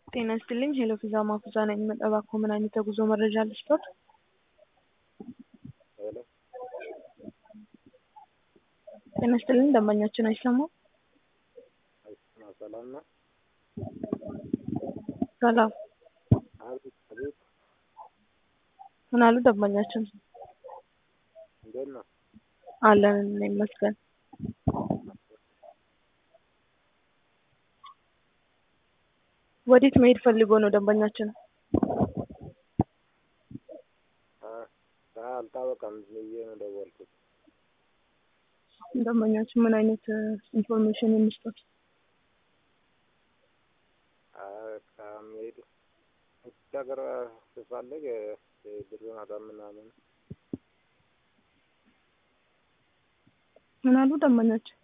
ጤና ይስጥልኝ ሄሎ ፊዛ ማፉዛ ነኝ። እባክዎ ምን አይነት የጉዞ መረጃ ልስጦት? ሄሎ ጤና ይስጥልኝ ደንበኛችን አይሰማም? አይሰማ ሰላም ነው? ሰላም አቤት አቤት ምን አሉ ደንበኛችን? እንዴት ነው? አለን ይመስገን። ወዴት መሄድ ፈልጎ ነው ደንበኛችን? አ- አልታወቀም ብዬ ነው ደወልኩት። ደንበኛችን ምን አይነት ኢንፎርሜሽን እንስጦት? አ- ከመሄድ ውጭ ሀገር ስፈልግ ብር መጠን ምናምን ምን አሉ ደንበኛችን?